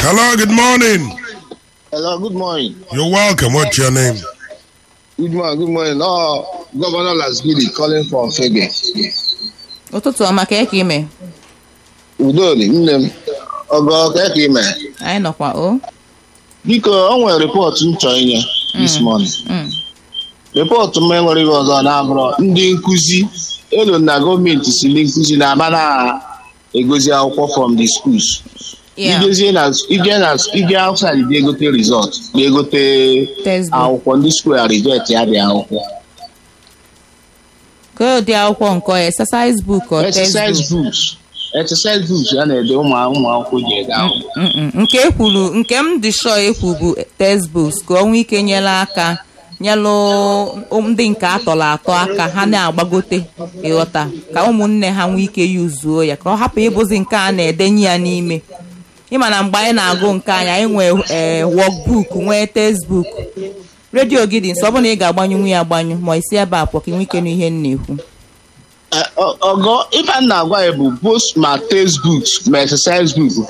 Hello, good morning. Hello, good morning. You're welcome. What's your name? Good morning, good morning. Oh, Governor Lasgidi calling from Fege. ụtụtụ ọma ka eke ime Udoli, nne m. Ogo ka ị ime. anyị nọkwa o Biko, o nwere rịpọtụ m chọrọ inye this morning. Mm. Rịpọtụ m enwere ihe ọzọ na-abụrụ ndị nkụzi elu na gọọmenti si ndị nkụzi na-aba na-egozi akwụkwọ from the schools. Yeah. Ijezie na ije na ije outside dị egote result ga-egote Textbook. akwụkwọ ndị school a reject ya dị akwụkwọ. ka ụdị akwụkwọ nke ọ exercise book or exercise textbook books exercise books a na-ede ụmụ ụmụ akwụkwọ ji ede akwụkwọ Mm-mm. nke ekwuru nke m dị sure ekwu bụ textbooks ka ọnwa ike nyere aka nyelụ ndị nke atọrọ atọ aka ha na-agbagote ịghọta ka ụmụnne ha nwee ike yuzuo ya ka ọ hapụ ịbụzi nke a na-edenye ya n'ime ịma na mgbe anyị na-agụ nke anyị anyị nwee ee workbook nwee textbook redio gị dị nso ọ bụrụ na ị ga-agbanyụ ya agbanyụ ma isi ebe a pụọ ka ị nwee ike n'ihe m na-ekwu Eh, ọ- ọgọ ife a na-agwa ya bụ both ma textbooks ma exercise book